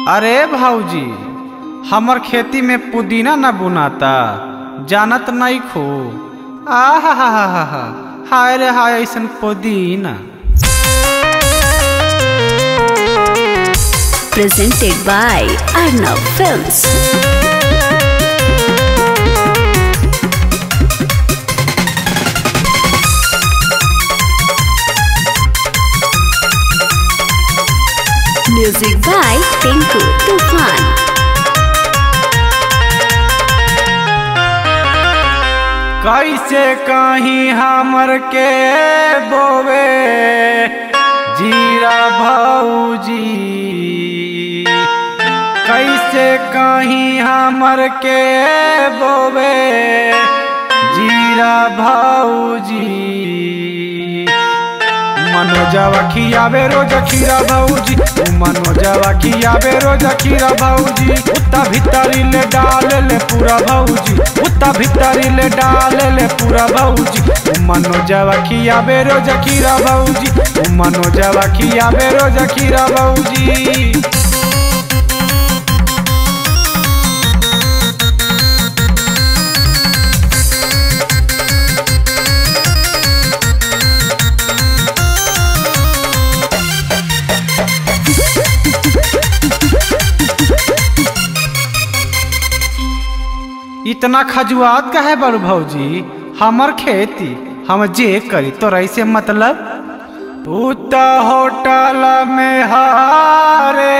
अरे भाऊजी हमर खेती में पुदीना न बुनाता जानत नहीं खो आहा हा हा हा हा हाय रे हाय ऐसन पुदीना presented by Arnav Films. Music by Tinku Tufan. कैसे कहीं हमर के बोवे जीरा भाऊजी कैसे कहीं हमर के बोवे जीरा भाऊजी मनोजवा खियावे रोज खीरा भाऊजी उ मनोजवा खियावे रोज खीरा भाऊजी उता भीतरी ले डाल ले पूरा भाऊजी उता भीतरी ले डाल ले पूरा भाऊजी उ मनोजवा खियावे रोज खीरा भाऊजी उ मनोजवा खियावे रोज खीरा भाऊजी इतना खजुआत का है बड़ू भौजी हमर खेती हम जे करी तो ऐसे मतलब उत होटल में हारे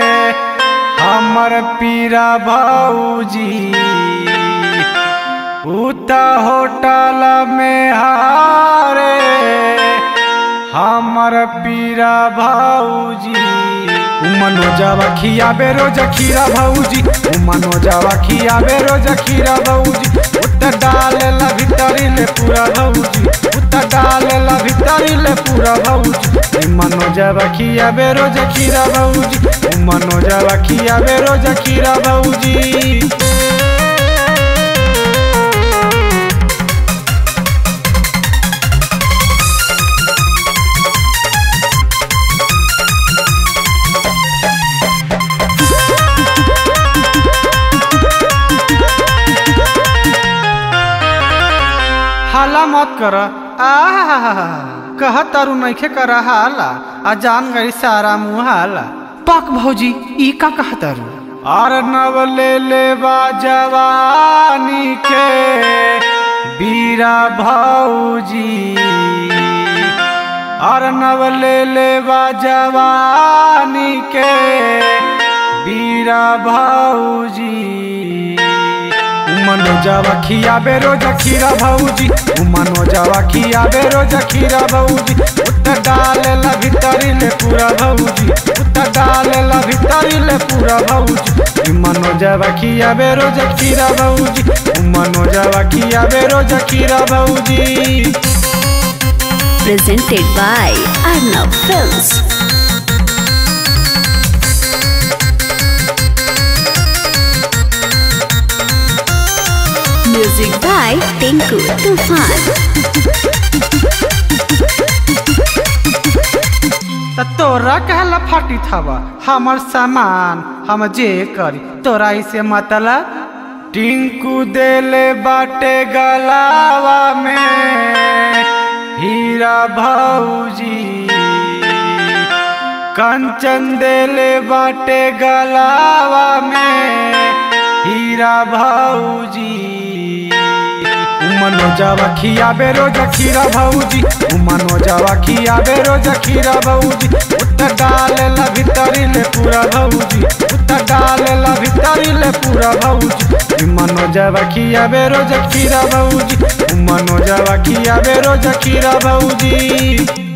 हमर पीरा भौजी उत होटल में हारे हमर पीरा भौजी उ मनोजवा खियाबे रोज खीरा भौजी उ मनोजवा खियाबे रोज खीरा भौजी उत डाले ला भीतरी ले पूरा भौजी उत डाले ला भीतरी ले पूरा भौजी उ मनोजवा खियाबे रोज खीरा भौजी उ मनोजवा खियाबे रोज खीरा भौजी हाला मत कर आहा कह तारू नइखे कर हाला आ जान गई सारा मुँह हाला पक भौजी ई का कह तारू और नव ले ले बा जवानी के बीरा भौजी और नव ले ले बा जवानी के बीरा भौजी मनोजवा खियाबे रोज खीरा भौजी उ मनोजवा खियाबे रोज खीरा भौजी उत डाले ला भीतरी ले पूरा भौजी उत डाले ला भीतरी ले पूरा भौजी इ मनोजवा खियाबे रोज खीरा भौजी उ मनोजवा खियाबे रोज खीरा भौजी Presented by Arnav Films. Music by Tinku Tufan. त तोरा कहला फाटी थावा हमर सामान हम जे करी तोरा इसे मतलब टिंकू देले बाटे गलावा में हीरा भौजी कंचन देले बाटे गलावा में हीरा भौजी उ मनोजवा खियाबे रोज खीरा भौजी उ मनोजवा खियाबे रोज खीरा भौजी उत डाले ला भीतरी ले पूरा भौजी उत डाले ला भीतरी ले पूरा भौजी इ मनोजवा खियाबे रोज खीरा भौजी उ मनोजवा खियाबे रोज खीरा भौजी